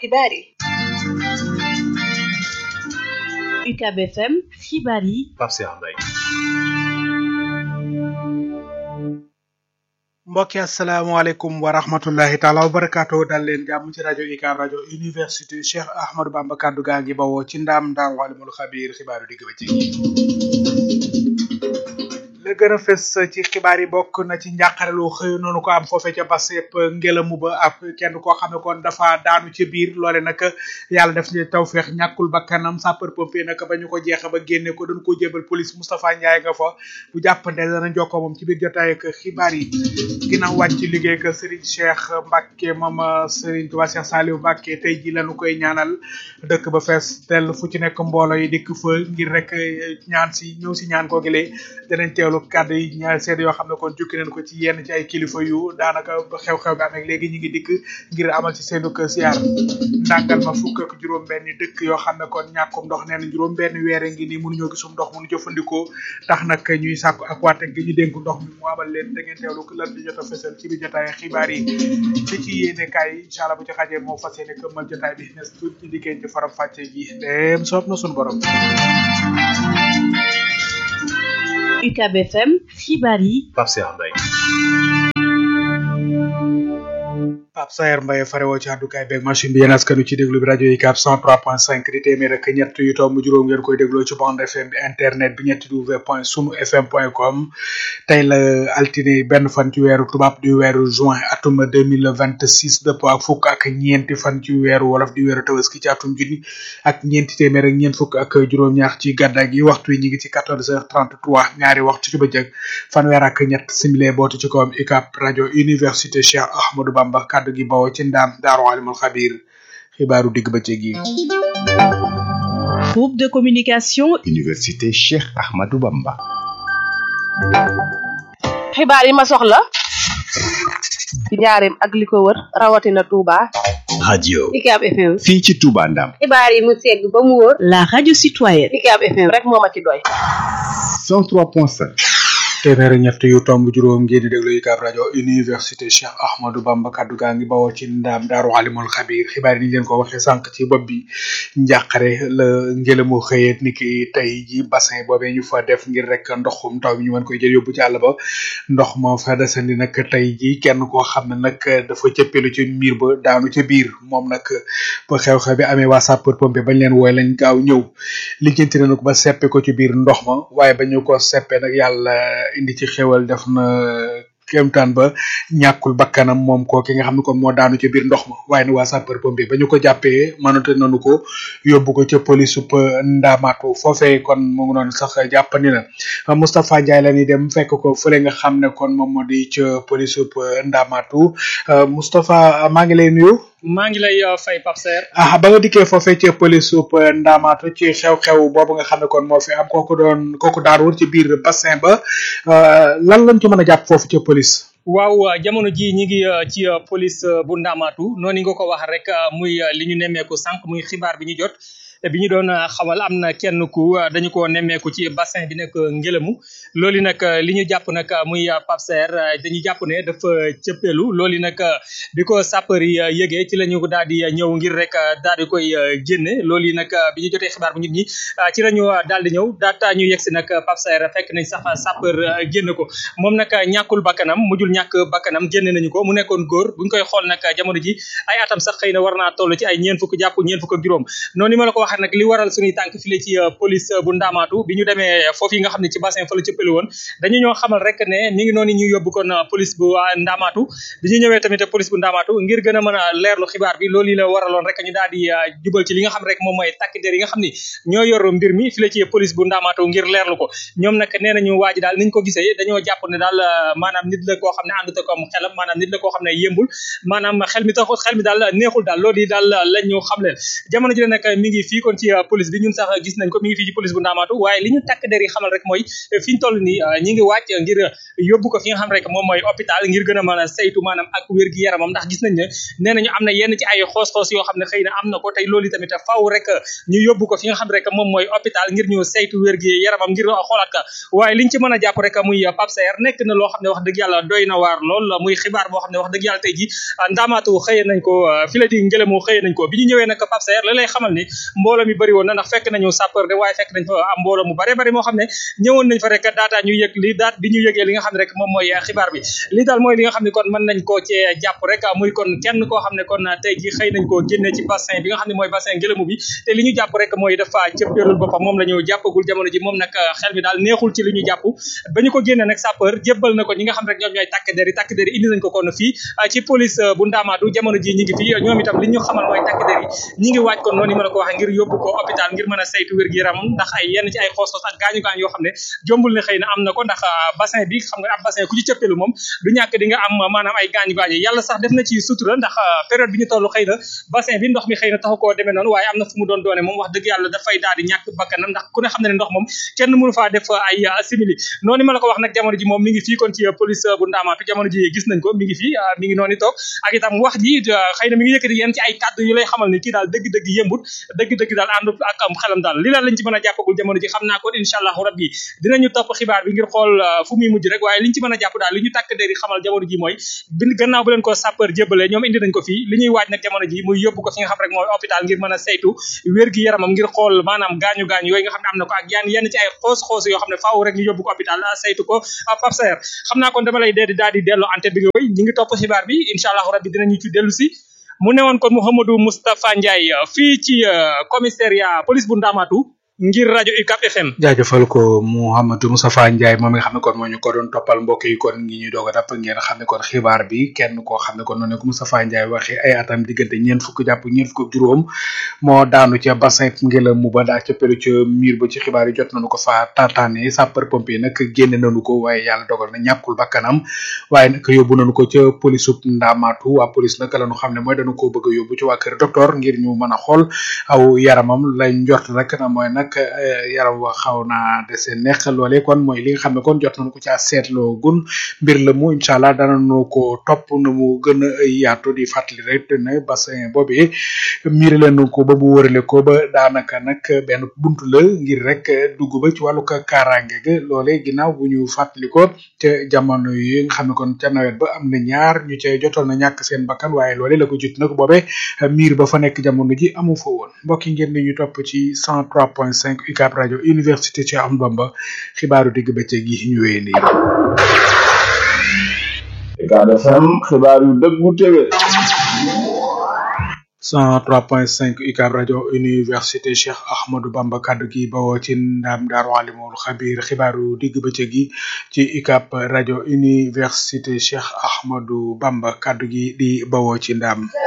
xibaar yi UCAB FM xibaar yi Pape Cheikh Mbaye mbokki asalaamaaleykum wa rahmatullahi taala wa barakaatu dal leen jàmm ci rajo UCAB rajo université Cheikh Ahmadou Bamba kaddu gaa ngi bawoo ci ndaam ndaam walimul xabiir xibaaru digg ba ci la gën a fës ci xibaar yi bokk na ci njàqarelu xëy noonu ko am foofe ca basep ngelamu ba ab kenn koo xam ne kon dafa daanu ci biir loole nag yàlla def ci tawfeex ñàkkul bakkanam sapeur pompier nag ba ñu ko jeexe ba génne ko dañ ko jébal police Moustapha Ndiaye nga fa bu jàppande dana jokkoo moom ci biir jotaay ak xibaar yi ginnaaw wàcc ci liggéey ak Serigne Cheikh Mbacke moom Serigne Touba Cheikh Saliou Mbacke tey ji lañu koy ñaanal dëkk ba fees tel fu ci nekk mbooloo yi dikk fa ngir rek ñaan si ñëw si ñaan koo gilee danañ teewlu kàddu yi ñaar seede yoo xam ne kon jukki nañ ko ci yenn ci ay kilifa yu daanaka xew-xew bi amee léegi ñu ngi dikk ngir amal ci seenu kër siyaar ndàngal ma fukk ak juróom benn dëkk yoo xam ne kon ñàkkum ndox nee na juróom benn weere ngi nii mënuñoo gisum ndox mënu jëfandikoo tax nag ñuy sàkku ak waate gi ñu dénk ndox mi mu amal leen da ngeen teewlu lan di jot a fesal ci biir jotaay xibaar yi li ci yéene kaay incha allah bu ci xajee moo fas yéene këmmal jotaay bi nes tuut ñu dikkee ci faram fàcce gi dem soob na suñu borom UCAB FM xibaar yi Pape Cheikh Mbaye Pape Sayer Mbaye farewoo ci àddukaay beeg machine bi yéen askanu ci déglu bi rajo UCAB 103.5 di téeméer ak ñett yu tomb juróom ngeen koy dégloo ci bande FM bi internet bi ñetti w point sunu fm point com tey la altine benn fan ci weeru tubaab di weeru juin atum 2026 dëppoo ak fukk ak ñeenti fan ci weeru wolof di weeru tabaski ci atum junni ak ñeenti téeméer ak ñeent fukk ak juróom-ñaar ci gàddaa gi waxtu yi ñu ngi ci 14h33 ñaari waxtu ci bëccëg fanweer ak ñett simile bootu ci kawam UCAB rajo université Cheikh Ahmadou Bamba kaddu gi bawoo ci ndaam daaru alimul xabiir xibaaru digg bëccëg yi groupe de communication université Cheikh Ahmadou Bamba xibaar yi ma soxla ci njaareem ak li ko wër rawatina Touba radio UCAB FM fii ci Touba Ndam xibaar yi mu segg ba mu wóor la radio citoyenne UCAB FM rek moo ma ci doy 103.5 téeméer ñett yu tomb juróom ngeen di déglu UCAB rajo université Cheikh Ahmadou Bamba kaddu gaa ngi bawoo ci ndaam daaru alimul xabiir xibaar yi ni leen ko waxee sànq ci bopp bi njàqare la ngelamu xëyeet ni ki tey ji bassin boobee ñu fa def ngir rek ndoxum taw bi ñu mën koy jël yóbbu ci àll ba ndox ma fa desandi nag tey ji kenn koo xam ne nag dafa cëppelu ci miir ba daanu ca biir moom nag ba xew-xew bi amee waa sapeur pompier bañ leen wooy lañ gaaw ñëw lijjanti nañu ko ba seppe ko ci biir ndox ma waaye ba ñu ko seppe nag yàlla indi ci xewal def na kéemtaan ba ñàkkul bakkanam moom ko ki nga xam ne kon moo daanu ca biir ndox ma waaye ne waa sapeur pompier ba ñu ko jàppee mënate nañu ko yóbbu ko ca police sup ndaamaatu foofee kon mu ngi noonu sax jàppandi na Moustapha Ndiaye la ñuy dem fekk ko fële nga xam ne kon moom moo di ca police sup ndaamaatu Moustapha maa ngi lay nuyu. maa ngi lay fay Pape Serre. ah ba nga dikkee foofee ci police sup ndaamaatu ci xew-xew boobu nga xam ne kon moo fi am kooku doon kooku daan woon ci biir bassin ba lan lañ ci mën a jàpp foofu ci police. waaw jamono ji ñi ngi ci police bu Ndamaatu noonu nga ko wax rek muy li ñu nemmeeku sànq muy xibaar bi ñu jot. bi ñu doon xamal am na kenn ku dañu ko nemmeeku ci bassin bi nekk ngelamu loolu nag li ñu jàpp nag muy Pape Serre dañu jàpp ne dafa cëppeelu loolu nag bi ko sapeur yi yëgee ci la ñu daal di ñëw ngir rek daal di koy génne loolu nag bi ñu jotee xibaar bu nit ñi ci la ñu daal di ñëw daata ñu yegsi nag Pape Serre fekk nañ sax sapeur génne ko moom nag ñàkkul bakkanam mujjul ñàkk bakkanam génne nañu ko mu nekkoon góor buñ koy xool nag jamono ji ay atam sax xëy na war naa toll ci ay ñeen fukk jàpp ñeen fukk ak juróom noonu ma la ko waxee nag li waral suñuy tànk file ci police bu ndaamaatu bi ñu demee foofu yi nga xam ne ci bassin fa la cëppali woon dañu ñoo xamal rek ne mi ngi noonu ñu yóbbu kon police bu ndaamaatu bi ñu ñëwee tamit police bu ndaamaatu ngir gën a mën a leerlu xibaar bi loolu yi la waraloon rek ñu daal di jubal ci li nga xam rek moom mooy takk der yi nga xam ni ñoo yor mbir mi file ci police bu ndaamaatu ngir leerlu ko ñoom nag nee nañu waa ji daal niñ ko gisee dañoo jàpp ne daal maanaam nit la koo xam ne àndut ak am xelam maanaam nit la koo xam ne yëmbul maanaam xel mi taxul xel mi daal neexul daal loolu yi daal lañ ñu xam leen jamono ji nag mi ngi fii kon ci police bi ñun sax gis nañ ko mi ngi fii ci police bu ndaamaatu waaye li ñu takk der yi xamal rek mooy fi ñu toll nii ñi ngi wàcc ngir yóbbu ko fi nga xam rek moom mooy hôpital ngir gën a mën a saytu maanaam ak wér gi yaramam ndax gis nañ ne nee nañu am na yenn ci ay xoos-xoos yoo xam ne xëy na am na ko tey loolu tamit faaw rek ñu yóbbu ko fi nga xam rek moom mooy hôpital ngir ñu saytu wér gi yaramam ngir xoolaat ka waaye liñ ci mën a jàpp rek muy Pape Saer nekk na loo xam ne wax dëgg yàlla doy na waar lool muy xibaar boo xam ne wax dëgg yàlla tey ji ndaamaatu xëyee nañ ko fi la di ngelamu xëyee nañ ko bi ñu ñëwee nag Pape Saer la lay xamal ni mbooloo mi bëri woon na ndax fekk nañu sapeur de waaye fekk nañ fa am mbooloo mu bare bari moo xam ne ñëwoon nañ fa rek daataa ñu yëg li daat bi ñu yëgee li nga xam ne rek moom mooy xibaar bi li daal mooy li nga xam ne kon mën nañ koo cee jàpp rek muy kon kenn koo xam ne kon tey ji xëy nañ koo génne ci bassin bi nga xam ne mooy bassin ngelamu bi te li ñu jàpp rek mooy dafa cëppeelul boppam moom la ñu jàppagul jamono ji moom nag xel mi daal neexul ci li ñu jàpp ba ñu ko génne nag sapeur jébbal na ko ñi nga xam rek ñoom ñooy takk der yi takk der yi indi nañ ko kon fii ci police bu ndaamaatu jamono ji ñi ngi fii ñoom itam li ñu xamal mooy takk der yi ñi ngi waaj kon noonu ma la ko waxee ngir yóbbu ko hôpital ngir mën a saytu wér gi yaramam ndax ay yenn ci ay xoos-xoos ak gaañu gaañ yoo xam ne jombul ne xëy na am na ko ndax bassin bi xam nga ab bassin ku ci cëppeelu moom du ñàkk di nga am maanaam ay gaañu gaañu yàlla sax def na ci sutura ndax période bi ñu toll xëy na bassin bi ndox mi xëy na taxu koo demee noonu waaye am na fu mu doon doone moom wax dëgg yàlla dafay daal di ñàkk bakkanam ndax ku ne xam ne ne ndox moom kenn mënu faa def ay simili noonu ma la ko wax nag jamono ji moom mi ngi fii kon ci police bu ndaamaatu jamono ji gis nañ ko mi ngi fii mi ngi noonu toog ak itam wax ji xëy na mi ngi yëkkati yenn ci ay kàddu yu lay xamal ni kii daal dëgg-dëgg yëmbut dëgg-dëgg daal àndut ak am xelam daal li daal lañ ci mën a jàppagul jamono ji xam naa kon incha allahu rabbi dinañu topp xibaar bi ngir xool fu muy mujj rek waaye liñ ci mën a jàpp daal li ñu tàkk der yi xamal jamono ji mooy bi gannaaw bu leen ko sapeur jébbalee ñoom indi nañ ko fii li ñuy waaj nag jamono ji muy yóbbu ko fi nga xam rek mooy hôpital ngir mën a saytu wér gi yaramam ngir xool maanaam gaañu gaañu yooyu nga xam ne am na ko ak yaan yenn ci ay xoos xoos yoo xam ne faaw rek ñu yóbbu ko hôpital saytu ko Pape Saer xam naa kon dama lay dee daal di delloo antenne bi nga koy ñi ngi topp xibaar bi incha allahu rabbi dinañu ci dellu si mu newoon kon Mouhamadou Moustapha Ndiaye fii ci commissariat police bu Ndamatu ngir rajo UCAP FM. jaajëfal ko Mouhamadou Moustapha Ndiaye moom mi nga xam ne kon moo ñu ko doon toppal mbokk yi kon ngi ñuy doog a dàpp ngeen xam ne kon xibaar bi kenn koo xam ne kon noonu ko Moustapha Ndiaye waxee ay atam diggante ñeent fukk jàpp ñeent fukk ak juróom moo daanu ca bassin ngelaw mu ba daa ca pelu ca miir ba ci xibaar yi jot nañu ko fa tataane sapeur pompier nag génne nañu ko waaye yàlla dogal na ñàkkul bakkanam waaye nag yóbbu nañu ko ca police u Ndamaatu waa police nag la ñu xam ne mooy dañu ko bëgg a yóbbu ci waa kër docteur ngir ñu mën a xool aw yaramam lañ njort rek na mooy nag yaram wa xaw naa dese neex loolee kon mooy li nga xam ne kon jot nañu ko caa seetloo gun mbir la mu incha allah danañu ko topp na mu gën a yaatu di fàttali rek ne bassin boobee miir leen ko ba mu wërale ko ba daanaka nag benn buntu la ngir rek dugg ba ci wàllu kaaraange ga loolee ginnaaw bu ñu fàttali ko ca jamono yi nga xam ne kon ca nawet ba am na ñaar ñu cay jotoon na ñàkk seen bakkan waaye loolee la ko jut nag boobee miir ba fa nekk jamono ji amu fa woon mbokk yi ngeen di ñu topp ci 103.5 UCAB rajo université Cheikh Ahmadou Bamba xibaaru digg bëccëg yi ñu wéy nii. UCAB FM xibaar yu dëggu tege. 103.5 UCAB rajo université Cheikh Ahmadou Bamba kaddu gi bawoo ci ndam daaru alimul xabir xibaaru digg bëccëg gi ci UCAB rajo université Cheikh Ahmadou Bamba kaddu gi di bawoo ci ndam